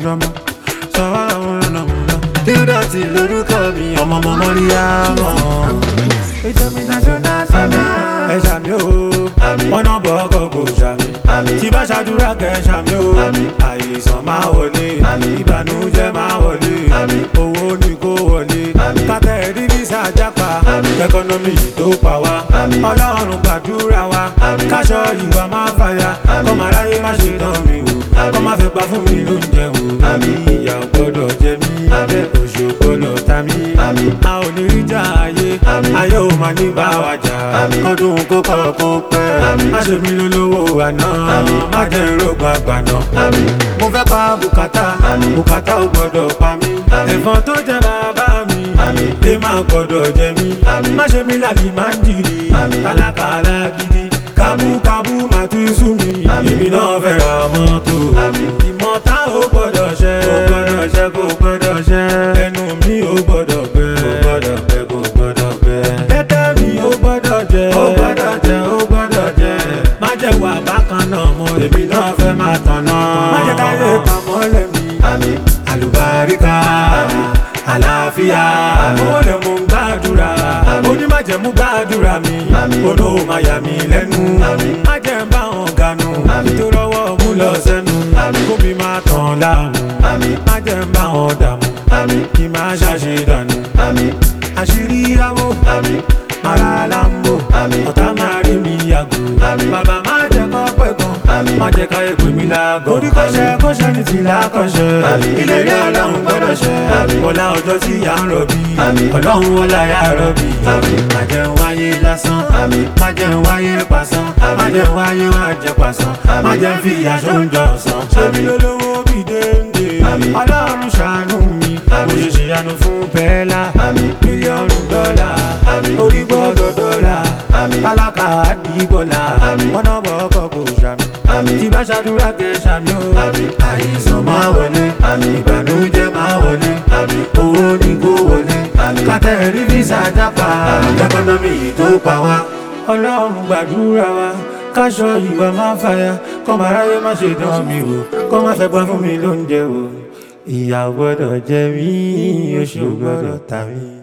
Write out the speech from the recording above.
yọmọ sọ̀rọ̀ àwọn ọ̀nà múná. dídọ̀tì lórúkọ mi ọmọ ọmọ mọ́ríyá mọ́. international sami ẹ ṣàmì o wọn náà bọ̀ ọkọ̀ kò ṣàmì tí bá ṣàdúrà kẹ́ ṣàmì o àìsàn máa wọlé ìbànújẹ́ máa wọlé owó ní kó wọlé kátẹ́ rí visa jápa ẹkọnọmì tó pa wá ọlọ́run gbàdúrà wa káṣọ ìwà máa fàyà kọ́mọ aráyé má ṣe dán mi wò kọ́ má fẹ́ pa fún mi lóúnjẹ wò ìyà ò gbọ́dọ̀ jẹ mí òṣù gbọ́dọ̀ ta mí a ò ní rí jà ayé ayé ò máa ní bá wa jà kọ́dún kó kọ́ kó pẹ́ má ṣe mí lólówó àná má jẹ́ ìrógbà àgbàná mo fẹ́ pa bùkátà bùkátà ò gbọ́dọ̀ pa mí ẹ̀fọn tó jẹ bàbá mi lè má gbọ́dọ̀ jẹ mí má ṣe mí làbí má ń jìrì kálákálá gidi kábúkábú má tún sú mi èmi náà fẹ́ ra mọ́tò ìmọ̀ta ò gbọ́dọ̀ ṣẹ kò gbọ́dọ̀ ṣẹ kò gbọ́dọ̀ ṣẹ ẹnu mi ò gbọ́dọ̀ gbẹ kò gbọ́dọ̀ gbẹ kò gbọ́dọ̀ gbẹ tẹ́tẹ́ mi ò gbọ́dọ̀ jẹ ò gbọ́dọ̀ jẹ ò gbọ́dọ̀ jẹ má jẹ́ wà bákan náà mo èmi náà fẹ́ máa tàn náà má jẹ́ káyé pamọ́ lẹ́mi àlùbáríkà àlàáfíà owó lè mú gbàdúrà onímọ̀jẹ̀mú gbàdúrà mi olú máa yà mí lẹ́nu má jẹ́ ń bá wọn ganu tó rọwọ́ mú lọ sẹ́nu kó mi máa tàn láàmú má jẹ́ ń bá wọn dààmú kí má ṣàṣe dànù àṣírí àwọ̀ mara lambo ọ̀tá máa rí mi yàgò bàbá má jẹ́ kọ́ pẹ́ gan má jẹ́ ká èpè mi lágọ̀ orí kọ́ṣẹ́ kọ́ṣẹ́ ní ti lákọ̀ṣẹ́ ìlérí ọlọ́run gbọ́dọ̀ ṣẹ ọlá ọjọ́ tí yà ń rọ̀bí ọlọ́run ọlá yà rọ̀bí má jẹ́ ń wáyé lásán má jẹ́ ń wáyé pàṣán má jẹ́ ń wáyé wá jẹ pàṣán má jẹ́ ń fi aṣọ ń jọ sàn ṣẹ́mi lólówó bí déńdé ọlọ́run ṣàánú mi mo ṣe ṣèyanu fún bẹ́ẹ̀lá mílíọ̀nù dọ́là orí gbọ́dọ̀ dọ́là tálákà àdìgbọ́là wọn náà bọ̀ ọkọ̀ kò ṣàmì tí bá ṣàdúrà kẹ́ ṣàmì o àìsàn máa wọlé ìbànújẹ́ máa wọlé owó ní kó wọlé kátẹ́rì físà jápa ẹkọnọmì tó pa wá ọlọ́run gbàdúrà wa káṣọ ìwà máa fàyà kọ́mọ aráyé má ṣe dán mi wò kọ́ má fẹ́ gbọ́ fún mi lóúnjẹ wò ìyà gbọ́dọ̀ jẹ mí oṣù gbọ́dọ̀ tà mí.